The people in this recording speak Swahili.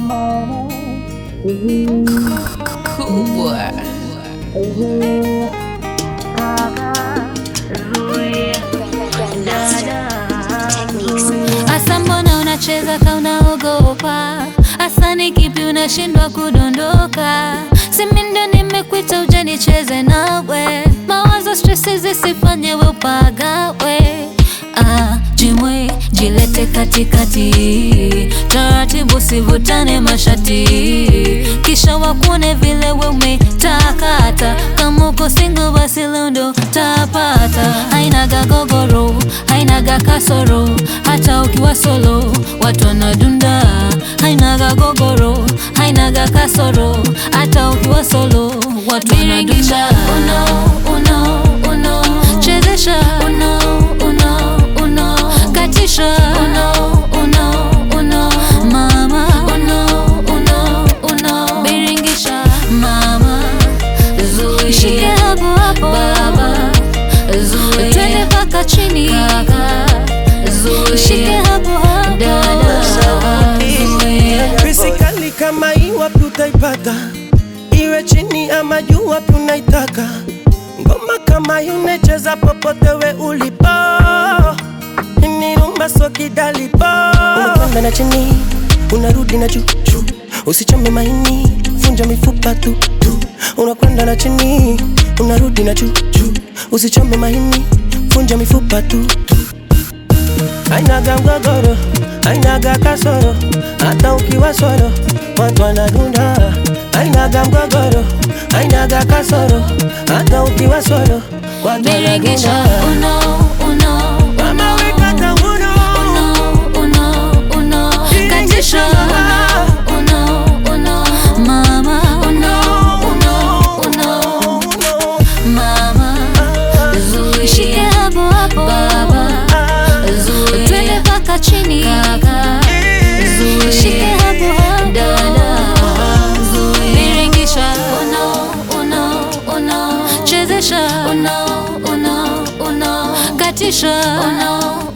kubwa Asa mbona unacheza ka unaogopa? Asa ni kipi unashindwa kudondoka? Simi ndo nimekuita uje nicheze nawe, mawazo stresi zisifanye we upagawe. Ah, jimwe jilete katikati, taratibu sivutane mashati, kisha wakune vile we umetakata. Kama uko single basi leo ndo tapata. Hainaga gogoro, hainaga kasoro, hata ukiwa solo watu wanadunda. Hainaga gogoro, hainaga kasoro, hata ukiwa solo watu wanadunda. Uno, uno, uno, chezesha uno, uno, uno, katisha uno, uno, uno, mama uno, uno, uno, biringisha mama zuia, shike hapo hapo baba zuia, twende mpaka chini kaka zuia, shike hapo hapo dada zuia. Pesi kali kama hii wapi utaipata? Iwe chini ama juu, wapi unaitaka? Ngoma kama hii unacheza popote we ulipo, ni rumba so kidalipo. Unakwenda na chini unarudi na juu juu, usichome maini, vunja mifupa tu tu. Unakwenda na chini unarudi na juu juu, usichome maini, vunja mifupa tu tu. Hainaga mgogoro, hainaga kasoro, hata ukiwa solo watu wanadunda. Hainaga mgogoro, hainaga kasoro, hata ukiwa solo watu Biringisha wanadunda. uno, uno, Mama uno. weka tauno, Uno, uno, uno, katisha uno, uno, uno, mama uno, uno, uno, uno, mama zuia, shike hapo hapo baba zuia, twende mpaka chini kaka zuia, shike hapo hapo dada zuia, biringisha uno, uno, uno, chezesha uno, uno, uno, katisha uno,